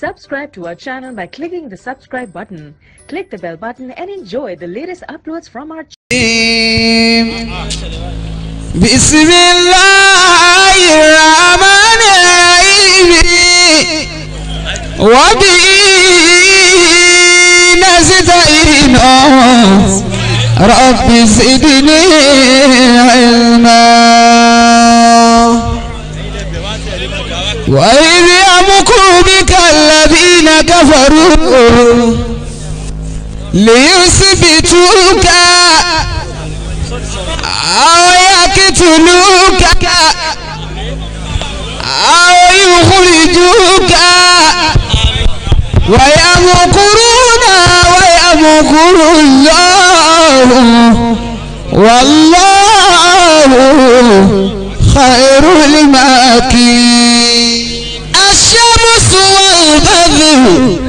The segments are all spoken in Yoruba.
Subscribe to our channel by clicking the subscribe button. Click the bell button and enjoy the latest uploads from our بسم الله الرحمن الرحيم وبه نستعين رب زدني علما وإذ يمكر بك الذين كفروا ليثبتوك أو يقتلوك أو يخرجوك ويمكرون ويمكر الله والله خير الماكرين الشمس والبدر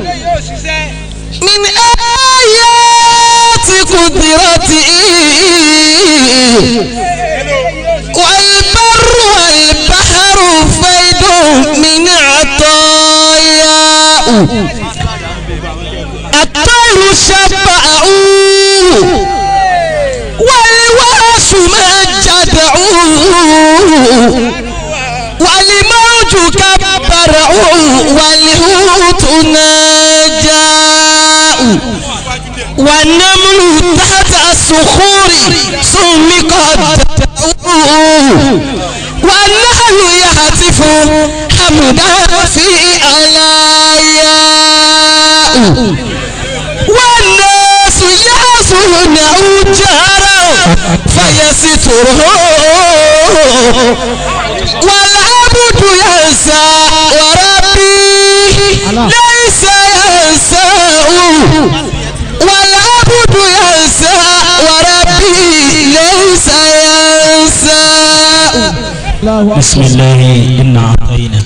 من آيات قدرته والبر والبحر فيض من عطاياه الطير شبعوا والورش مجدعوا والموج كبرعوا والهوت نجاء والنمل تحت الصخور سمقت والنهل يهتف حمدا في علاياء والناس يحسونه جارا فيستره والعبد ينسى وربي ليس ينساه والعبد ينسى وربي ليس ينسى بسم الله إنا أعطينا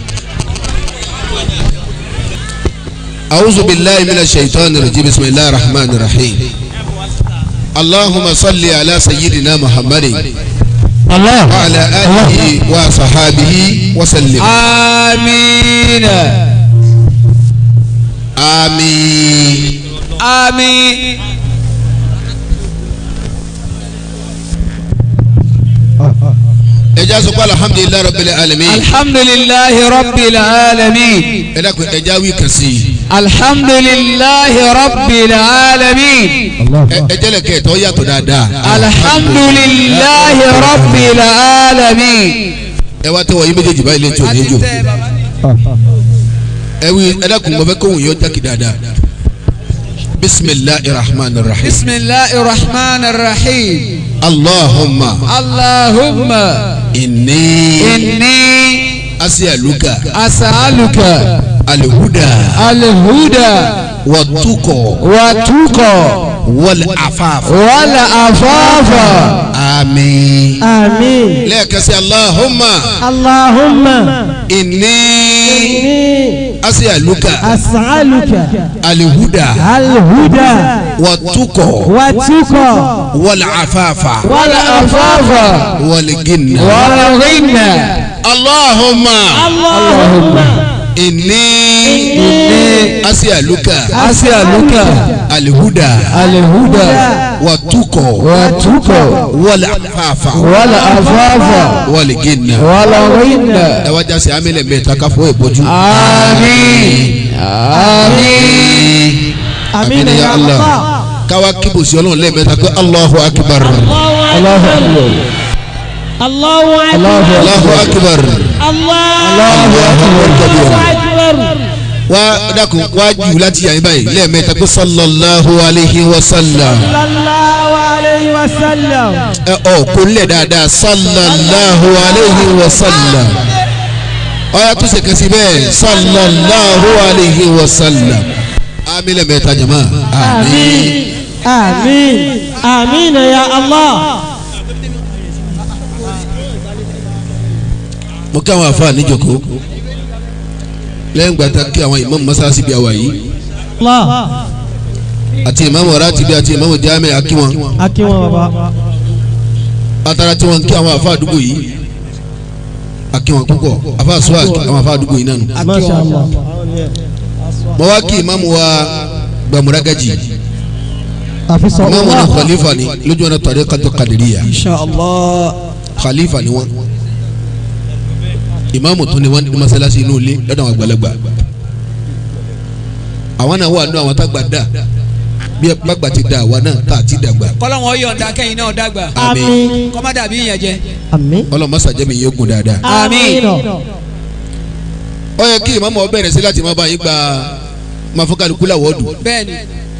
أعوذ بالله من الشيطان الرجيم بسم الله الرحمن الرحيم اللهم صل على سيدنا محمد الله وعلى آله وصحابه وسلم آمين آمين آمين ẹja sọ pé alhamdulilayi rabbil alamin الحمد لله رب العالمين ẹ dákun ẹja wí kan sí i الحمد لله رب العالمين Ẹ- ẹ jẹ́lẹ̀ kẹ́ ẹ̀tọ́ yàtọ̀ dáadáa الحمد لله رب العالمين ẹ wá tẹ́wọ̀ yín méjèèjì báyìí létí òní jò ẹ wí ẹ dákun mo fẹ́ kóhùn yóò jákè dáadáa bisimilahi rahman rahim بسم الله الرحمن الرحيم allahumma اللهم inni إني asialuka أسألك alhuda الهدى watuko والتقى wal afafa والعفاف àmín آمين lẹ́ẹ̀kan sí allahumma اللهم inni إني asialuka أسألك alhuda الهدى watuko والتقى wal afafa والعفاف wal ginna والغنى allahumma اللهم inni إني asialuka أسألك alhuda الهدى watuko والتقى wal afafa والعفاف wal ginna والغنى ẹ wá jásí amílẹ̀ mẹ́ta ká fọ́ ìbòjú. آمين آمين آمين يا الله káwá kíbù sí ọlọ́run lẹ́ẹ̀mẹ́ta pé allahu akbar الله أكبر الله أكبر allahu akbar الله أكبر wá dákun wá jù láti yàrá báyìí lẹ́ẹ̀mẹ́ta pé sallallahu alayhi wa sallam صلى الله عليه وسلم ẹ ọ kò lẹ̀ dáadáa sallallahu alayhi wa sallam ọ̀yà tó ṣe kẹsì bẹ́ẹ̀ sallallahu alayhi wa sallam amílẹ̀ mẹ́ta jama àmín. آمين آمين يا الله mo kí àwọn afa níjòkó lẹ́yìn gbàtà kí àwọn imam masasi bí àwa yìí الله àti imam ratibi àti imam jami akí wọn أكيم بابا atara tí wọn kí àwọn afa àdúgbò yìí akí wọn púpọ̀ afa sọ àwọn afa àdúgbò yìí nánu ما شاء الله mo wá kí ìmáàmù wa gbàmúrágàjì àfisọ ìmáàmù náà khalifa ni lójú ọ̀nà tariqatu qadiriyya insha allah khalifa ni wọn ìmáàmù tó ni wọn ní masalasi inú ilé lọ́dọ̀ àwọn àgbàlagbà àwọn náà wà nínú àwọn tá gbà dà bí ẹ bá gbà ti dà àwa náà tá a ti dàgbà kọ́lọ́wọ́n yọ̀ǹda kẹ́yìn náà dàgbà àmín kọ́má dàbí ìyẹn jẹ àmín ọlọ́mọ sàjẹ́mi yóò gùn dáadáa. Àmín. ó yẹ kí ìmáàmù ó bẹ̀rẹ̀ sí láti máa bá yín gba máa fọ́ kálukú láwọ́ọ̀dù bẹ́ẹ̀ni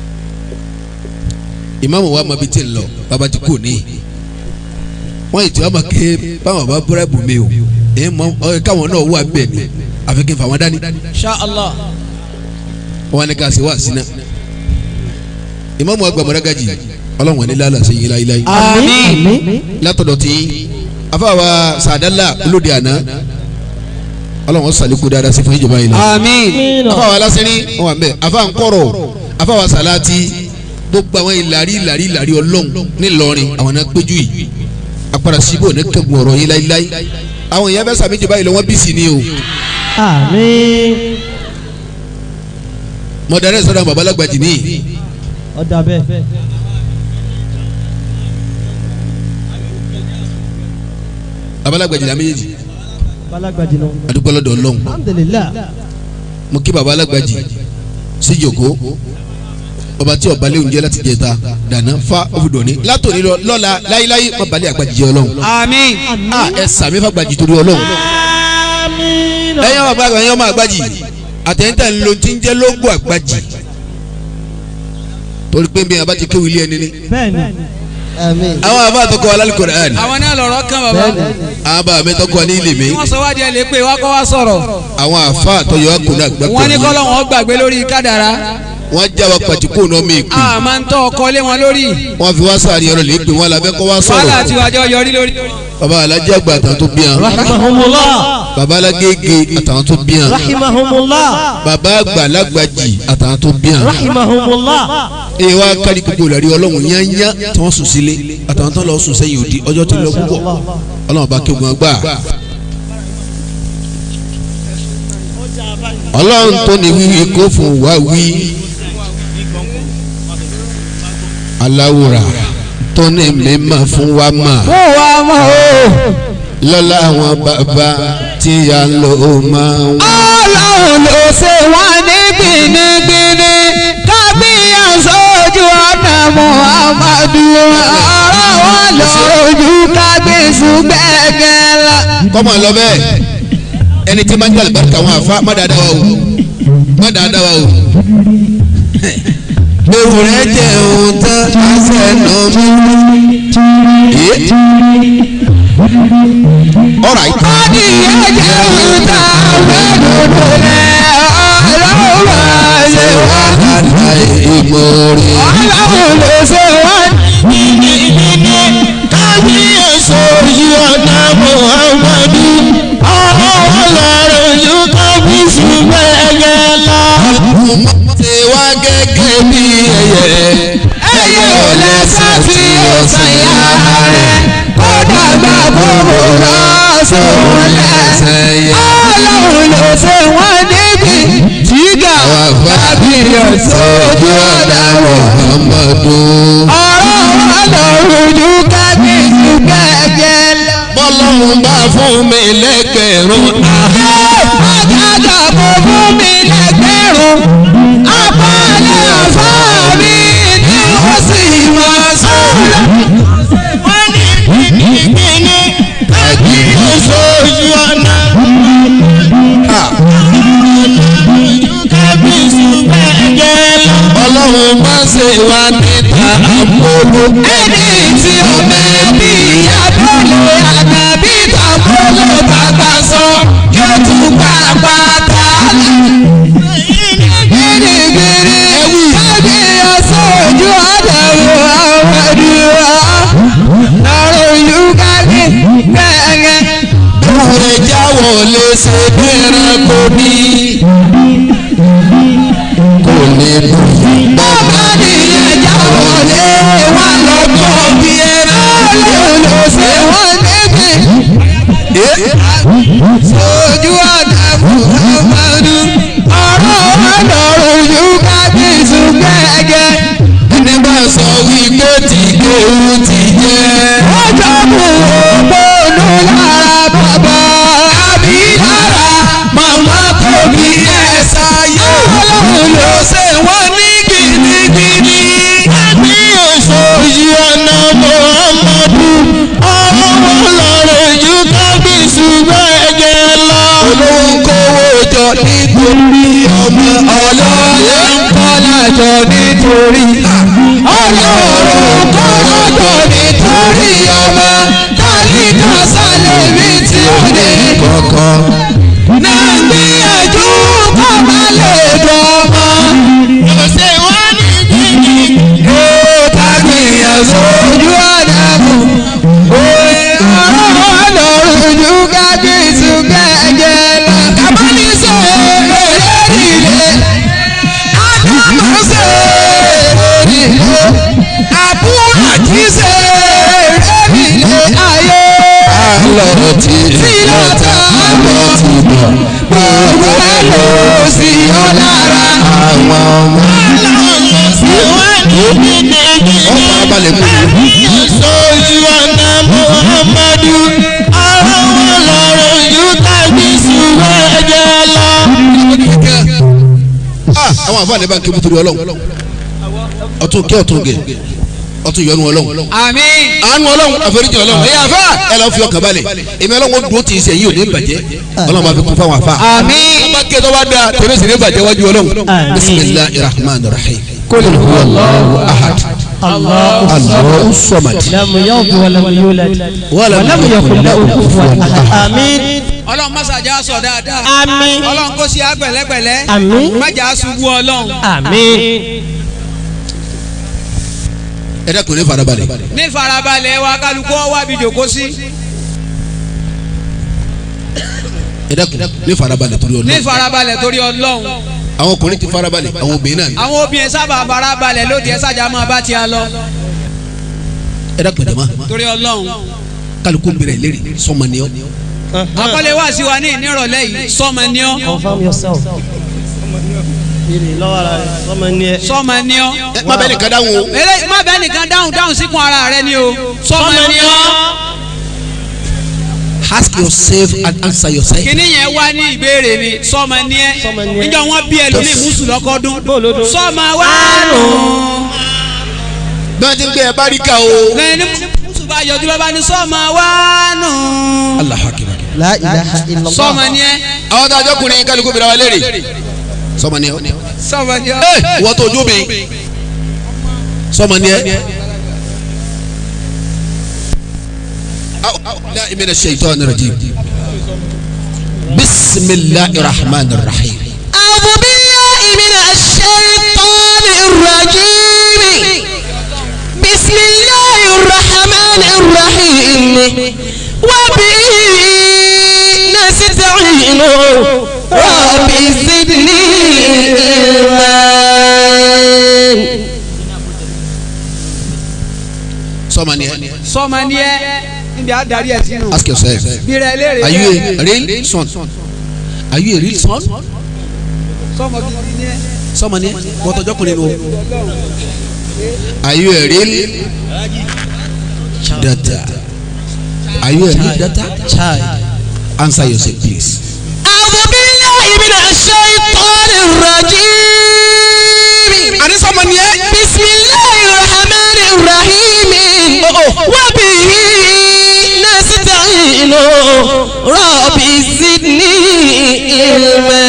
ìmáàmù wa máa bi tí ń lọ bàbá ti kú ní. wọ́n yìí tí wọ́n máa ké báwọn bá búrẹ́bù mi o ẹ̀ mọ ọ yẹ káwọn náà wà bẹ́ẹ̀ ni àfi kí n fà wọ́n dání. insha allah wọ́n ní ká ṣe wá sínú. ìmáàmù wa gbàmọ́dá gajì ọlọ́run ní lálẹ́ àṣeyìn láíláí. àmín látọ̀dọ̀ tí afáwa sàdálà olóde àná ọlọ́run sàlékún dáadáa sí fún ìjọba yìí lọ. àmín afáwa lásìrí wọn wà mẹ afáwa ńkọrọ afáwa sàláàtì gbogbo àwọn ìlàrí ìlàrí ìlàrí ọlọ́run ńìlọrin àwọn náà péjú yìí apara síbò ní kẹgùn ọ̀rọ̀ yìí láíláí àwọn èèyàn fẹ́ sàmì ìjọba yìí lọ wọ́n bí sí ni o àmín mọ̀dàrẹ́ sọ̀rọ̀ babalágbàjì ní ọ̀dà bẹ́ẹ̀ babalágbàjì la méjèèjì balagbadi nù adúgbò lọ́dọ̀ ọlọ́run alhamdulilah mo kí babalágbàjì síjòkó ọba tí ọba léwu jẹ́ láti jẹta dáná fa òfìdọ̀ní látòní lọ lọ́la láíláí má balẹ̀ àgbàjì jẹ́ ọlọ́run àmín a ẹ sàmì fàgbàjì torí ọlọ́run àmín ẹ̀yin ọmọ àgbàjì ẹ̀yin ọmọ àgbàjì àtẹ̀yìntà ń lo ti ń jẹ́ lógún àgbàjì torí pé bí abá ti kéwì ilé ẹni ni bẹ́ẹ̀ni àmín àwọn àbá àtọkọ alálùkọ̀rẹ́ àná àwọn náà lọ̀rọ̀ kan bàbá bẹ́ẹ̀ni àwọn àbá mi tọkọ ní ilé mi tí wọ́n sọ wá díẹ̀ lè pé wá kọ́ wá sọ̀rọ̀ àwọn àfa àtọyọ akùnrin àgbà wọ́n ní pẹ̀lú kọ́lọ́wọ́n gbàgbé lórí kádàrá wọn já wa pàtí kó náà mi pè a máa ń tọ́ ọkọ lé wọn lórí wọn fi wá sáré ọ̀rọ̀ lè pè wọn làbẹ́ kọ́ wá wàhálà sọ̀rọ̀ àti wàjọ yọrí lórí. baba alájẹ àgbà àtàwọn tó bí hàn rahimahumullah baba alágége àtàwọn tó bí hàn rahimahumullah baba àgbà alágbàjì àtàwọn tó bí hàn rahimahumullah èyí wá kárí gbogbo ìlàrí ọlọ́run yányá tí wọ́n sùn sílé àtàwọn tó lọ sùn sẹ́yìn òdi ọjọ́ tó lọ púpọ̀ ọlọ́run bá kí ogun agbá. ọlọ́run tó ní wíwí kó fún wa wí aláwòrán tó ní mímọ́ fún wa mà fún wa mọ̀ o. lọ́lá àwọn bàbá tí a ń lò ó máa ń wá. ọlọ́run ló ṣe wá ní gbinigbini kábíyà sójú ọ̀nà muhammadu ọ̀rọ̀ wọn lójú kábíyèsí gbẹ̀gẹ̀lá. kọ́mọ lọ bẹ́ẹ̀ ẹni tí máa ń jàlè bàtà àwọn àfa má dáadáa wa o má dáadáa wa o. ewu rẹ jẹ ohun tán àṣẹ nà mí. ọ̀rọ̀ àyíká. adìyẹ jẹ́ òkúta mẹ́dọ̀dọ̀ rẹ̀ ọlọ́run ṣe wá. àlà ìmọ̀ọ́rẹ́. ọlọ́run ló ṣe wá ní gbinigbini kábíyèsí ojú ọ̀nà muhammadu ọ̀rọ̀ wọn lójú kábíyèsí gbẹ̀gẹ̀lá. ṣe wá gẹ́gẹ́ bí ẹyẹ. ẹyẹ ò lẹ́sẹ̀ tí ó sàyà rẹ̀ kódà bá bòbò lọ sóun lẹ́sẹ̀ yẹ. ọlọ́run ló ṣe wọ́n níbi jígà kábíyèsí ojú ọ̀nà Muhammadu. ọ̀rọ̀ wọn lójú kábíyèsí gbẹ̀gẹ̀lá. bọ́lọ́run bá fún mi lẹ́gbẹ̀rún. Àgàgà kò fún mi lẹ́gbẹ̀rún. Apálẹ̀ ọ̀fọ́ mi ni ó sì máa sọ̀rọ̀. Wọ́n ní gbìngbìngbìngbì kájí oṣooṣù ọ̀nà. Kábíyèsí gbẹ̀gẹ̀ lọ. ọlọ́run má ṣe wá níta àpòlù. Ẹni tí ó bẹ́ẹ̀ bí abúlé àgbàbí tàbólò bàbá sọ yóò tún gbà pátá. Gírígírí kábí ọ̀sán ojú àdàrú àwọn àdúrà. Lọ́rọ̀ ìlú kábí gbẹ̀ngẹ̀. Bóore jáwọ́ lè ṣe bẹ́ẹ̀rẹ̀ kò ní. Kò ní bóyá. Bàbá nìyẹn jáwọ́ lé wà lọ́gbọ̀ bí ẹ̀rọ ló ṣe wọ́n níbi. Sojú àdàmú Muhammadu ọ̀rọ̀ ọ̀nà gbé tí kéwù ti jẹ́. ọjọ́ mú ògbónú lára bàbá àbí lára màmá tó bí ẹ̀ sáyé. ọlọ́run ló ṣe wọ́n ní gidigidi. ní èso yìí ọ̀nà muhammadu ọlọ́wọ́ lọ́rọ̀ ju kábíyèsí bẹ́ẹ̀ jẹ́ lọ. olóhùn kówó jọ nítorí ọmọ ọlọ́lá ń kọ́lá jọ nítorí. ọlọ́run kọ́rọ̀ jọ nítorí ọmọ tálíkà sálẹ̀ mi tí ó ní. kọ̀ọ̀kan. náà gbìyànjú kọ́ má lè dọ́mọ. ọ̀sẹ̀ wọn ní jíjí. yóò tá gbìyànjú ojú ọ̀nà mú. òye ọ̀rọ̀ ọlọ́run ju kábíyèsí kẹ̀kẹ́ lọ. kábàlì sọ èrè nílé. ádámù sọ èrè nílé. àbúrò àti sọ èrè nílé ayé. àlọ́ ti sílọ́tà àbọ̀ ti bọ̀. gbogbo ẹ̀ ló sì yọ lára. àwọn ọmọ. wọ́n fara balẹ̀ mú mi. sójú ọ̀nà muhammadu ọlọ́wọ́ lọ́rọ̀ yóò tàbí ṣùgbọ́n ẹ̀jẹ̀ lọ. Ah, àwọn àfáàní bá ń ké bútúrú ọlọ́run ọtún kí ọtún gẹ ọtún yọnu ọlọ́run àmín. àánú ọlọ́run àforíjì ọlọ́run ẹ̀yà àfá ẹ̀ lọ́ọ́ fi ọkàn balẹ̀ èmi ọlọ́run ó dúró tì í sẹ́yìn ò ní bàjẹ́ ọlọ́run máa fi kún fáwọn àfá. àmín. wọ́n bá ké tó bá dáa tèmi sì ní bàjẹ́ wájú ọlọ́run. bisimilahi rahman rahim. قل هو الله ahad الله allahu samad لم يلد ولم يولد ولم ولم يكن له كفوا احد امين ọlọ́run mọ́sàájà sọ dáadáa àmín ọlọ́run kò sí agbẹ̀lẹ́gbẹ̀lẹ́ Àmín. májà ṣubú ọlọ́run àmín ẹ dákun ní farabalẹ̀. ní farabalẹ̀ wa kálukú wá bí jòkó sí ẹ dákun ní farabalẹ̀ torí ní ọlọ́run. farabalẹ̀ torí ọlọ́run àwọn ọkùnrin ti farabalẹ̀ àwọn obìnrin náà ni. àwọn obìnrin sábà farabalẹ̀ lóde ẹ sájà máa bá tiẹ̀ lọ ẹ dákun jama torí ọlọ́run kálukú bẹ̀rẹ̀ lérí sọmọ ni ọ. àkọlé wá sí wa ní ìnírọ̀lẹ́ yìí sọ́mọ ní ọ́ confirm yourself lọ́wọ́ ara rẹ̀ sọ́mọ ní ẹ. sọ́mọ ní ọ́ ẹ má bẹ́ẹ̀ nìkan dáhùn o. eré má bẹ́ẹ̀ nìkan dáhùn dáhùn síkùn ara rẹ ni o sọ́mọ ní ọ́ ask yourself and answer yourself. kíní yẹn wá ní ìbéèrè ni sọ́mọ ní ẹ́ Sọ́mọ ní ẹ́. níjọ́ wọn bí ẹlòmíì mùsùlùmí lọ́kọ́dún Bóòlódó. sọ́mọ wá nù. bí wọ́n ti ń gbé ẹ bá rí ká o. lẹ́yìn ní mùsùlùmí bá yọjú lọ́ba ní sọ́mọ wá nù. Allahu akbar. la ilaha illallah. sọ́mọ ní ẹ́ àwọn tó àjọ kùnrin kálukú bẹ̀rẹ̀ wa léèrè. sọmọ ni ẹ. sọ́mọ ní ọ́. ẹ wọ́n tó ojú mi. sọmọ ni ẹ. لا من الشيطان الرجيم بسم الله الرحمن الرحيم أعوذ بالله من الشيطان الرجيم بسم الله الرحمن الرحيم وبه نستعين رب زدني علما sọmọ ni ẹ. sọ́mọ ní ẹ́ níbi àdarí ẹ̀ sínú. ask yourself bí rẹ léèrè are you bẹ́ẹ̀. a real son are you a real son sọ́mọ gidi ní ẹ́. sọmọ ni ẹ wọ́n tọjọ́ kùnrin o. are you a real data are you a real data child. answer yourself please. أعوذ بالله من الشيطان الرجيم àní sọmọ ni ẹ. بسم الله الرحمن الرحيم وبه نستعين رب زدني علما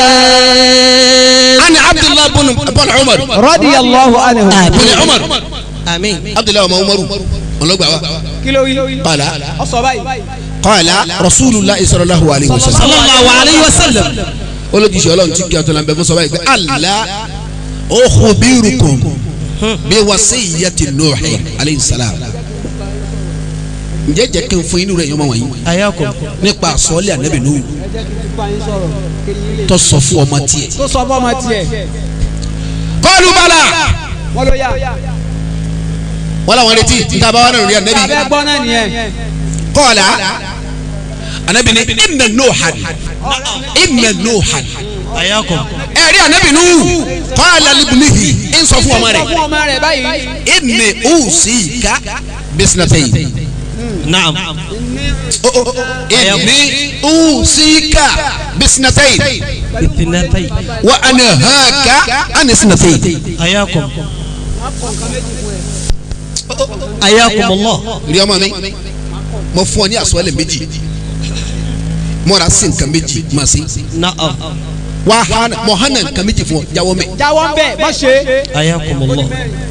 أنا عبد الله بن بن عمر رضي الله عنه بن عمر آمين عبد الله ọmọ Umaru ọlọgbà wa kí ló wí. قال ọ sọ báyìí. قال رسول الله صلى الله عليه وسلم صلى الله عليه وسلم olójúṣe Ọlọ́run tí kí ọtún lànbẹ fún sọ báyìí pé Allah ukhbirukum bí wasiyyati Nuh alayhi salam ǹjẹ́ jẹ́ kí n fún inú rẹ̀ yọmọ wọ̀nyí ayakum. nípa àsọ́ọ́lẹ̀ ànábì Nuh tó sọ fún ọmọ tiẹ̀. tó sọ fọmọ tiẹ̀. qalu bala wọ́n ló yá. wọ́n làwọn retí níta bá wà nínú rí ànábì abẹ́ gbọ́ náà nìyẹn. qala ànábì ní inna Nuhan inna Nuhan ayakum. ẹ̀rí ànábì nù qala libnihi ń sọ fún ọmọ sọ rẹ̀ fún ọmọ rẹ̀ báyìí. inni usika bisnatayn naam inni usika bisnatayn bitinatai wa anahaka an isnatayn. ayakum ayakum allah rí ọmọ mi mo fún ọ ní àsọlẹ̀ méjì mọ́ra sí nǹkan méjì máa sí naam wà á mọ̀ hánà nǹkan méjì fún ọ jáwọ́ mẹ́. jáwọ́ ń bẹ̀ má ṣe. ayakum allah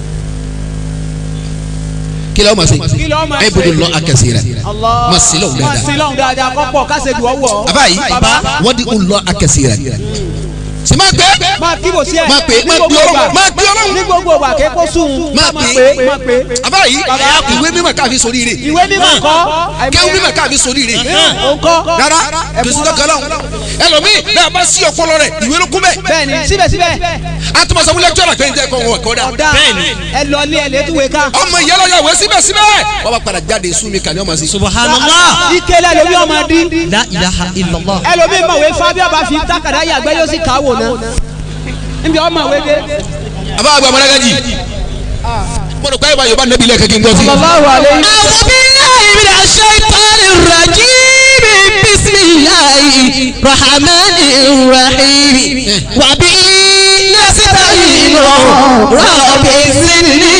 kí ló máa ṣe Kí ló máa ẹ ṣe? bolo lọ akẹ́sì rẹ̀ Allah. máa sí lọ́wọ́ má sí dáadáa lọ́hùn dáadáa kọ́pọ̀ kásẹ̀ dùn ọwọ́. àbáyé bàbá wọ́n di lọ akẹ́sì rẹ̀ sì máa gbé máa kíbò sí ẹ̀. máa pè é ní máa gbogbo gbé ìgbà. ọlọ́run máa gbé ọlọ́run ní gbogbo ìgbà kéko sùn. máa máa pè pè é máa pè é. àbáyé ìwé mímọ̀ káàfin sórí rẹ̀ ìwé mímọ̀ kọ́. kéwù mímọ̀ káàfin sórí rẹ̀ òun kọ́. rárá kìsì dọ́kẹ́ lọ́wọ́ ẹlòmíì bẹ́ẹ̀ bá sí ọpọlọ rẹ̀ ìwé ló kún bẹ́ẹ̀ bẹ́ẹ̀ni síbẹ̀síbẹ̀ àtúmọ̀ sọ wílẹ̀ jọ́nà pé ń jẹ́ kọ́ wọn kọ́ dá ọ̀dà ẹ lọ ilé ẹ létúwé ká. ọmọ ìyálọ́yà ìwé síbẹ̀síbẹ̀ wọ́n bá padà jáde súnmi kàní ọmọ sí. subhanallah ìkẹlẹ lomi ọmọ dín. la ilaha illallah ẹlòmíì mọ̀wé fábíà bá fi tákàdá yàgbẹ́ yóò sì káwò náà. níbi ọmọ ìwé dé. àbá àgbà mọ́lágájì mo rò pé ìbá yorùbá nẹ́bí ilé kẹ́kẹ́ ń gbọ́ sí. sallallahu alayhi. أعوذ بالله من الشيطان الرجيم بسم الله الرحمن الرحيم وبه نستعين رب زدني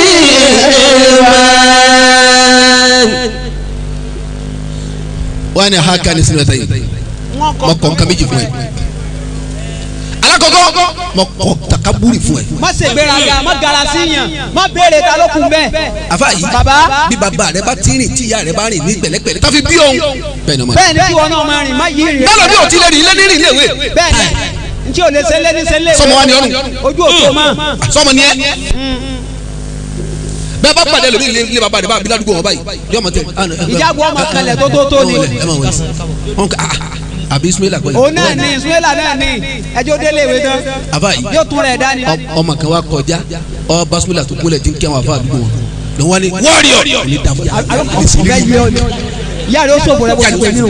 علما wọ́n á ní haka ní sinú ẹ̀ta yìí wọ́n mo kọ́ nǹkan méjì fún ẹ. alákọ̀ọ́kọ́ mo kọ́ takaburi fún ẹ. má ṣe gbéraga má gara sí yàn má béèrè ta ló kun bẹ́ẹ̀. àfa yìí Bàbá. bí bàbá rẹ bá ti rìn tí ìyá rẹ bá rìn ní pẹ̀lẹ́pẹ̀lẹ́ tàfi bí òun. bẹ́ẹ̀ ni ọmọ rẹ. bẹ́ẹ̀ ni kí wọn náà máa rìn má yí rìn. bẹ́ẹ̀ lọ bí o ti lè rìn ilé ní rìn léwe. bẹ́ẹ̀ ni n tí o lè ṣe lẹ́ni ṣe léwe. Sọmọ wa ni ọrùn. ojú òtó mọ́. sọmọ ni ẹ. bẹ́ẹ̀ bá pàdé lómi ilé bàbá rẹ bá bí ládùúgbò wọn báyìí yọ ọmọ tẹ. Ìjágbó ọmọ kalẹ̀ tó tó tó ni. ẹ máa wọlé wọn kà á àbí ismaila kọ́ òun náà ni ìsúwélà náà ni ẹjọ́ délé ìwé tán àfa yìí yóò tún rẹ̀ dání. ọ- ọmọ kan wa kọjá ọ basumila tó kúlẹ̀ tí ń kẹ́ wọn àfa àdúgbò wọn lọ wọn ni wọ́ọ̀rìọ̀ ní dàmú yà ọ̀gá yìí ọ ni ìyá rẹ̀ ó sòfò rẹ̀ bó ti pè ní o.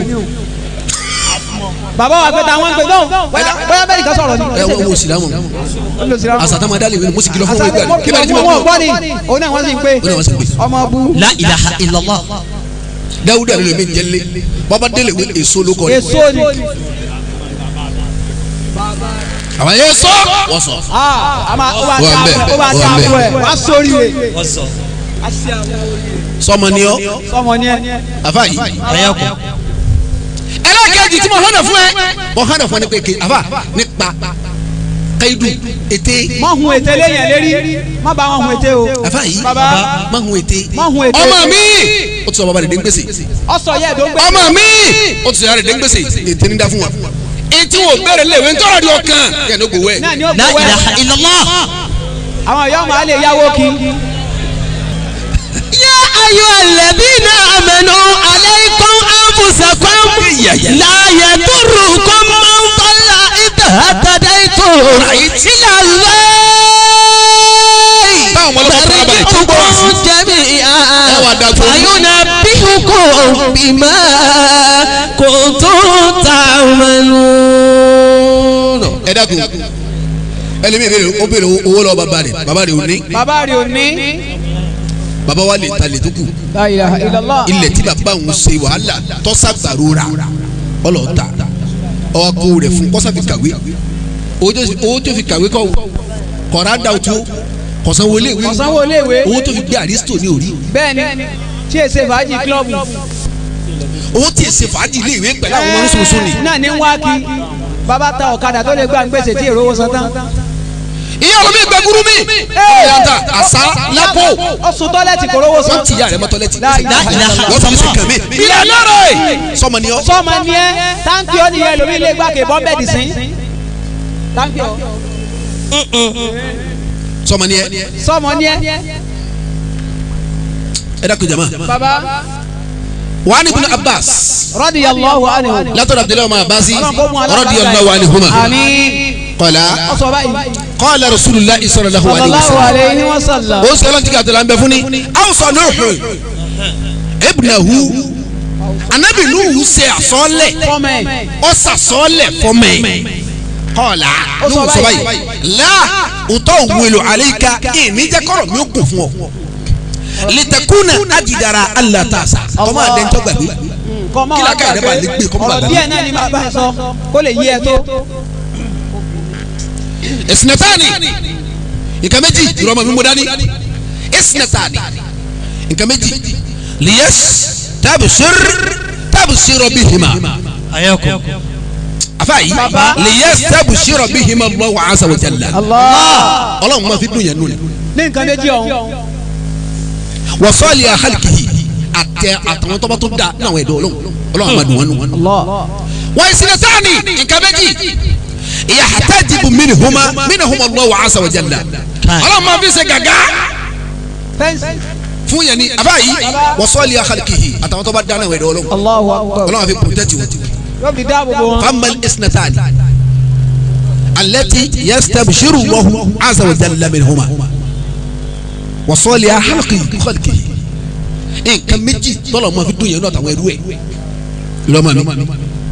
bàbá wa pé táwọn ń pè náà bóyá bóyá bẹ́ẹ̀ nìkan sọ̀rọ̀ ni. ẹ wọ́n wọ́n sì dáhùn àsàtàmọ́ adálẹ̀ ìwé ni mo sì kìlọ̀ fún wọn ìgbà kí bá ní tí mo wọ́n kú gbọ́ ni òun náà wọ́n sì ń pè ó ní wọ́n sì pè ọmọ bú la ilaha illallah dáwúdà ló lè mí jẹ́lé bàbá délé ìwé èso ló kọ́ ni èso ni àwọn yẹn sọ wọ́n sọ Ah, a máa ó bá Wọ́n ta bẹ̀, ó bá ta wọ́n bẹ̀. àbúrò ẹ̀ wá sórí rẹ̀ sọmọ ni ọ sọmọ ni ẹ. àfa yìí ayakum ẹlẹ́kẹ̀jì tí mo hànà fún ẹ mo hànà fún ẹ ní pé ké àfa nípa kaidu ète má hun ète léyìn lérí má bá wọn hun ète o. àfa yìí bàbá má hun ète má hun ète. ọmọ mi ó ti sọ bàbá rẹ̀ dé ń gbèsè ọsọ yẹ ẹdọ gbẹ. ọmọ mi ó ti sọ yàrá rẹ̀ dé ń gbèsè ète ní dá fún wa etí wo bẹ̀rẹ̀ léwé ń tọrọ di ọkàn kẹ́ ní gbowó ẹ̀ náà ni ó la gbowó ẹ. ilaha illallah àwọn ìyá ọmọ alẹ yáwó kí. يا أيها الذين آمنوا عليكم أنفسكم لا يضركم من ضل إذا اهتديتم إلى Táwọn الله ọmọ ọlọ́pàá farabalẹ̀ tí ó gbọ́ wá sí. مرجعكم جميعا Ẹ wá dájú. فينبئكم بما كنتم تعملون ẹ dákun ẹlẹ́mi ìbéèrè ó béèrè owó lọ́wọ́ bàbá rẹ̀ bàbá rẹ̀ ò ní bàbá rẹ̀ ò ní. bàbá wa lè ta lè tó kù La ilaha illallah. ilẹ̀ tí bàbá òun ṣe wàhálà tọ́sàgbàro ra ọlọ́ọ̀ta ọwọ́ kó rẹ̀ fún kọ́sà fi kàwé owó tó fi- owó tó fi kàwé kọ́ kọ̀ọ̀rá dà ó tó kọ̀sánwó léèwé ọ̀sánwó iléèwé. owó tó fi gbé àrísítò ní orí bẹ́ẹ̀ni tí èsè fàájì kílọ̀bù. owó tí èsè fàájì léèwé pẹ̀lú àwọn ọmọ oníṣòwòsò ni. náà ní wá kí bàbá ta ọ̀kadà tó lè gbà ń gbèsè tí èrò owó san tán. ìyá ọlọmọ ìgbẹ́ gúrú mi ọ̀yàtà àṣà lápò ó sun tọ́lẹ̀tì kò rówó san. wọ́n ti yà rẹ̀ mọ́tọ́ lẹ́tì La ilaha illallah. wọ́n fi ṣe kàn mí. ilé lọ́rọ̀ ẹ̀ sọmọ ni ọ. sọ́ọ̀mà ni ẹ́ táǹkì ó nìyẹn lómi ilé gbàgbé bọ́m̀bẹ̀dì sí. táǹkì ó sọmọ ni ẹ. sọ́ọ̀mà ni ẹ́. ẹ dákun jama. bàbá wàá ní ibùdó abbas radiyallahu anhu. látọ̀dọ̀ abdullahi ọmọ abasi Ọlọ́run kó mú alábàárà radiyallahu anhuma. àmín. qala ọ̀sọ̀ báyìí. qala rasulillah sallallahu alayhi wa sallallahu sallam. alayhi wa sallam. ó sọ ọlọ́run tí kàtó la ń bẹ fún ni. awusa nuhu ibnahu anabi nuhu ṣe àsọlẹ̀ fọ́mẹ̀. ó sàsọlẹ̀ fọmẹ kọ́ọ̀lá Ó sọ ló ń sọ báyìí. báyìí la òtọ́ òwúlò àlẹ́yìká ìníjẹ́ kọ́rọ̀ mi ó kún fún ọ. litakuna ajidara alatasa ọmọ àdéhùn gbàgbé kọ́ mọ́ Kí wá lákàyè rẹ bá lè gbé, kọ́ mọ́ ọ̀rọ̀ bàbá. díẹ̀ náà ni màá bá ẹ sọ kó lè yí ẹ tó. esinatani nǹkan méjì ìrọmọ mi mú dání esinatani nǹkan méjì liyas tabusir tabusiro bihima ayakum afayi liyas tabusiro bihima Allahu azza wa jalla Ọlọ́run máa fi dùn yẹn nù ni ní nǹkan méjì ọ̀hún. wasọ́ọ̀lì àhálìkìhì àtẹ àtàwọn tọ́ba tó da ní àwọn ẹ̀dọ́ Ọlọ́run Ọlọ́run máa dùn wọn nù. wọ́n esinatani nǹkan méjì yahtajibu minhuma minhuma Allahu azza wa jalla Ọlọ́run máa fi ṣe gàgá. fẹ́ǹsì. fún yẹn ni abayi wasọ́ọ̀lì àkàlìkìhì àtàwọn tó bá dáná ìwé ọlọ́run Allahu akbar. ọlọ́run àfi protect wọn. yóò fi dáàbò bò wọn. famal isnatani alẹ́tì yastabshiru wọ́hu azza wa jalla minhuma wasọ́ọ̀lì àkàlìkìhì nǹkan méjì tọ́lọ̀ máa fi dùn yẹn náà àtàwọn ẹrú ẹ̀ lọ́mọ mi.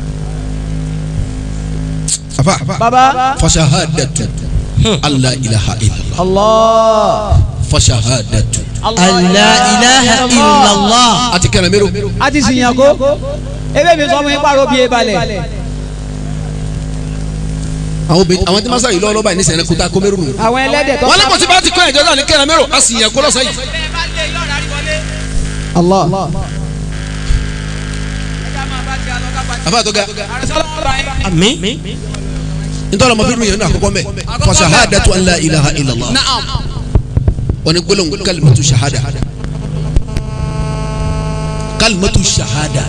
afa baba. fashahadatu allah ilaha illallah Allah. fashahadatu alla ilaha illallah àti kẹrẹ mẹ́rọ. a ti sìn yàn kó. ebe mi sọ fún yín pàrọ̀ bí e balẹ̀. àwọn obìnrin àwọn tí wọ́n sáré lọ́wọ́ báyìí ní sẹ́yìn kó tá a kó mẹ́rù nù. àwọn ẹlẹ́dẹ̀ tó. wọ́n lé kòtí bá ti kọ́ ẹ̀jọ́ náà ní kẹ́rẹ́ mẹ́rọ a sì yàn kó lọ́sàn yìí. Allah. àbá tó ga àmín nítorí ọmọ fídíò yẹn ní àkọ́kọ́ mẹ́ fa shahadatu an la ilaha illallah wọ́n ní gbólóhùn kalimatu shahada kalimatu shahada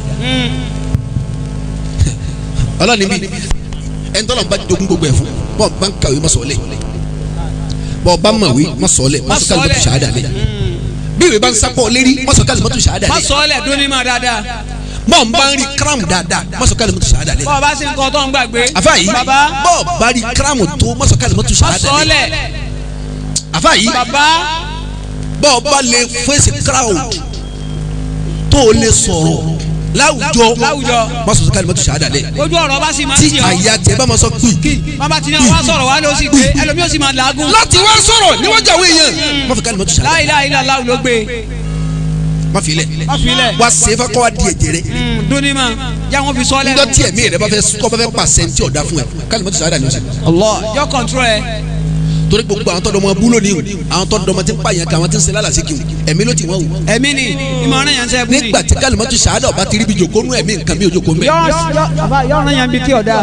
ọlọ́ni bí ẹni tọ́lọ̀ bá dogun gbogbo ẹ̀ fún bọ́ọ̀ bá ń kàwé má sọ̀ọ́lẹ̀ bọ́ọ̀ bá mọ̀wé má sọ̀ọ́lẹ̀ má sọ kalimatu shahada lẹ̀ bí ìwé bá ń sápọ̀ lérí má sọ kalimatu shahada má lẹ̀ sọ ọ́ lẹ̀ dún ní ma dáadáa. bọ́ọ̀ bá ń rí kírámù dáadáa má sọ kalimatu shahada lẹ̀ bọ́ọ̀ bá sì ń kọ́ tó ń gbàgbé. àfáàyí baba. bọ́ọ̀ bá rí kírámù tó má sọ kalimatu má shahada sọ ọ́ lẹ̀ lẹ̀. àfáàyí baba. bọ́ọ̀ bá lè fèsì crowd tó o lè sọ̀rọ̀ láwùjọ láwùjọ. má sọ kalimatu shahada lẹ̀ ojú ọ̀rọ̀ bá sì máa ń tí tì ọ́. àyà tẹ bá ma sọ pì bàbá tí náà wá sọ̀rọ̀ wá ló sì gbé ẹlòmíì ó sì máa làágùn. láti wá sọ̀rọ̀ níwájú àwọn èèyàn má fi kalimatu shahada la ilaha illallah ló gbé. má fi lẹ̀ má fi lẹ̀. wá sefa kọ́ wa di ẹ̀jẹ̀ rẹ̀ dún ní ma já wọn fi sọ ọ́ nígbà lẹ́nu. tí ẹ̀mí rẹ̀ bá fẹ́ kọ́ bá fẹ́ pàṣẹ tí ọ̀dà fún ẹ kalimatu shahada ni o ṣe Allah yọ kọ̀ntrol ẹ. torí gbogbo àwọn tọ́dọ̀ ọmọ búlò ni o àwọn tọ́dọ̀ ọmọ tí ń pààyàn kan àwọn tí ń ṣe lálàsí kí o ẹ̀mí ló ti wọ́n o ẹ̀mí ni ìmọ̀ràn yẹn ń sẹ́ bùnì. nígbà tí kalimatu shahada ọba ti rí bi jòkó nú ẹ̀mí nǹkan mi ò jòkó mbẹ́. yọ̀ọ̀ràn yẹn bí tí ọ̀dà.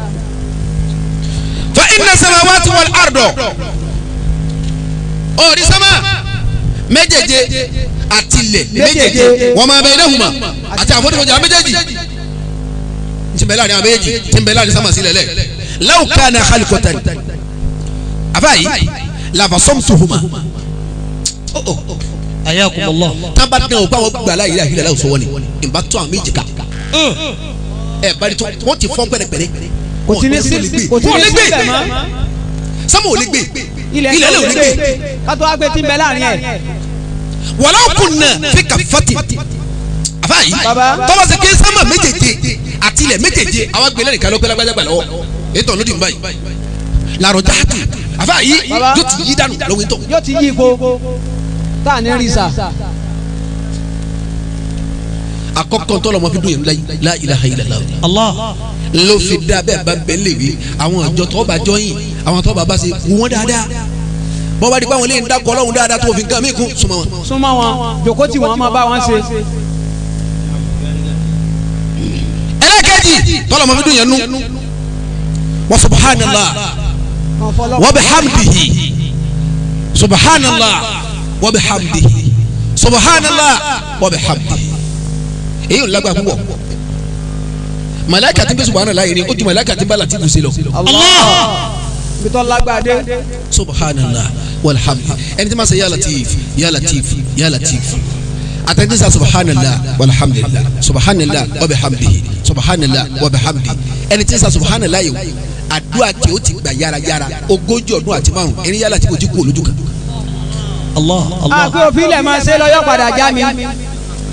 fa inna samawati wal ardo ọ̀rí sámà méjèèje àti ilẹ̀ méjèèje wa ma baynahuma àti àfọ̀défọ̀jà méjèèjì tí ń bẹ láàrin àwọn méjèèjì tí ń bẹ láàrin sámà sílẹ̀ lẹ̀ law kana khaliqatan àbáyé lafasomtuhuma ayakum allah tábà dán o báwọn gbà láyé láyé láyé sọ wọlé ìbá tó àwọn méjì ká ẹ bari tó wọ́n ti fọ́n pẹ́rẹpẹ́rẹ kò tí ní sí kò tí wọ́n ní lè sí gbé bẹ̀ mọ́. sámà ò lè gbé ilẹ̀ ilẹ̀ lè ò lè gbé kátó wá gbé tí ń bẹ láàrin ẹ̀. wàlá kunna fi kàfàtì àfáàyí Baba. tọ́wọ́ sí kí sámà méjèèje àti ilẹ̀ méjèèje àwọn gbélé nìkan ló pé lágbájá gbà lọ́wọ́ ètò ọ̀nà dìbò báyìí làrọ̀ jáàtù àfáàyí Baba. yóò ti yí dànù lọ́wọ́ ètò yóò ti yí ipò tá à ní rí sa. àkọ́kọ́ tọ́lọ̀ ọmọ fi dùn yẹn láyé la ilaha illallah allah ló fi dá bẹ́ẹ̀ bá bẹ́ẹ̀ lè wí àwọn àjọ tó bá jọyìn àwọn tó bá bá ṣe wù wọ́n dáadáa bọ́ bá di báwọn lè ń dákọ̀ ọlọ́run dáadáa tó fi nǹkan mí kún súnmọ́ wọn. súnmọ́ wọn jòkó tí wọ́n máa bá wọn ṣe. ẹlẹ́kẹ̀jì tọ́lọ̀ ọmọ fi dùn yẹn nú wa subhanallah wa bihamdihi subhanallah wa bihamdihi subhanallah wa bihamdihi èyí ò lágbára púpọ̀ màláìka tí ń bẹ subhanallah yìí ni ó ju màláìka tí ń bá Latifu sí lọ Allah bitọ́ lágbàdé. subhanallah walhamdulillah ẹni tí ma ṣe ya latif ya latif ya latif àtẹ̀tí sa subhanallah walhamdulillah subhanallah wa bihamdihi subhanallah wa bihamdihi ẹni tí sa subhanallah yìí àdúrà tí ó ti gbà yárayára ogójì ọdún àti márùn ẹni yálà tí kò ti kú olójú kan. allah allah àpé òfin ilẹ̀ máa ṣe lọ yọ padà já mi.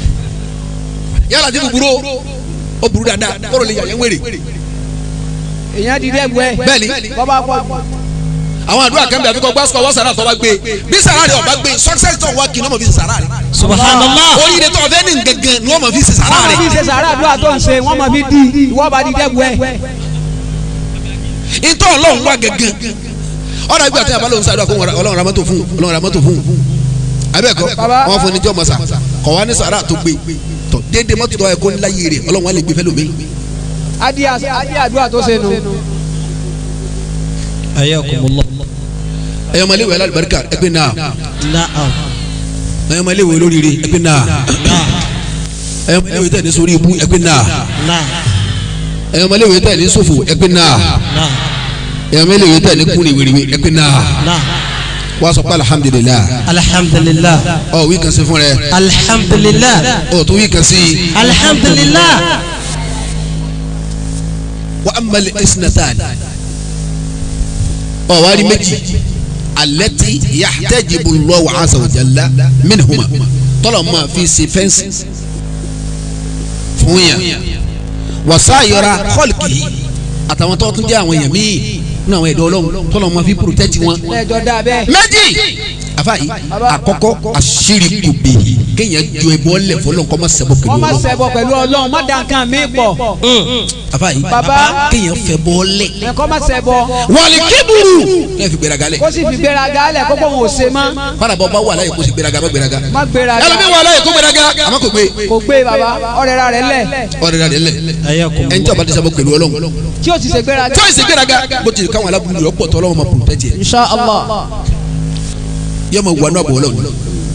yálà tí kò burú ó burú dáadáa kóró lè yàyẹ wèrè èèyàn di dẹ́gbù ẹ̀. Bẹ́ẹ̀ni. bọ́bá pọ̀ àwọn àdúrà kan bẹ àfikọ́ gbásùkọ̀ wọ́n sàrà tó bá gbé bí sàrà rẹ̀ ọba gbé success tó wá kí ni wọ́n mọ̀ fi ṣe sàrà rẹ̀ subhanallah oríire tó ọ̀fẹ́ ní gẹ́gẹ́ ni wọ́n mọ̀ fi ṣe sàrà wọ́n rẹ̀ máa fi ṣe sàárà àdúrà tó ń ṣe wọ́n máa fi di ìwọ́ bá di dẹ́gbù ẹ̀. ìtọ́ ọlọ́run wá gẹ́gẹ́ ọ̀rọ̀ ìgbà tí a bá lóun sàdúrà kó ọlọ́run ra mọ́tò fún ọlọ́run ra mọ́tò fún abẹ́ẹ̀kọ́ Baba. wọ́n fún ní jọ́ mọ́sà kọ̀ wá ní sàrà tó gbé tọ̀ déédéé mọ́tò tó yẹ kó ńlá yé rẹ̀ ọlọ́run wá lè gbé fẹ́ lómi. adi adi àdúrà tó ṣe nù. ayakumullah ẹ̀yọ́ ọmọ iléèwé alábàríkà ẹgbẹ́ náà na'am ẹ̀yọ́ ọmọ iléèwé olóríire ẹgbẹ́ náà na'am ẹ̀yọ́ ọmọ iléèwé tẹ̀ ní sórí ibú ẹgbẹ́ náà na'am ẹ̀yọ́ ọmọ iléèwé tẹ̀ ní sófò ẹgbẹ́ náà na'am ẹ̀yọ́ ọmọ iléèwé tẹ̀ ní kúni wèrèwé ẹgbẹ́ náà na'am wá sọ pé alihamudulilayi alhamdulillah ọ wí kan sí fún rẹ alhamdulillah ọ tó wí kan sí alhamdulillah wa amali isnatan ọ wá rí méjì alẹ́tì yahtajibu Allahu azza wa jalla minhuma tọ́lọ̀ máa fi ṣe fẹ́ǹsì fún yàn wasayira khalqi àtàwọn tó tún jẹ́ àwọn èèyàn míì nínú àwọn ẹ̀dọ́ ọlọ́run tọ́lọ̀ máa fi protect wọn ẹjọ dá bẹ́ẹ̀. méjì àfàyè àkọ́kọ́ àṣírí kùbè kéèyàn ju ẹbọ lẹ̀ fọlọ́n kọ́ máa ṣẹbọ pẹ̀lú wọ́n máa ọlọ́run ṣẹbọ pẹ̀lú ọlọ́run má dá nǹkan mi pọ̀ àfàyè Baba. kéèyàn fẹ́ bọ́ lẹ̀ ẹ̀kọ́ má ṣẹbọ wàlí kébùrù kéèyàn fi gbéraga lẹ̀ kó sì fi gbéraga lẹ̀ kó pọ̀ wọn ò ṣe mọ́ fara bọ́ bá wà láyé kó sì gbéraga má gbéraga má gbéraga ẹlòmíì wà láyé kó gbéraga àmọ́ kò gbé kò gbé baba ọ̀rẹ́ ra rẹ̀ lẹ̀ ọ̀rẹ́ rẹ̀ lẹ̀ ayakumullah ẹni tí a bá ti sábà pẹ̀lú ọlọ́run tí ó ti ṣe gbéraga. tí ó sì gbéraga bó ti káwọn alábùrú rẹ̀ pọ̀ tọ́ ọlọ́run máa protect yẹ insha allah yọ máa wà nínú àbọ̀ ọlọ́run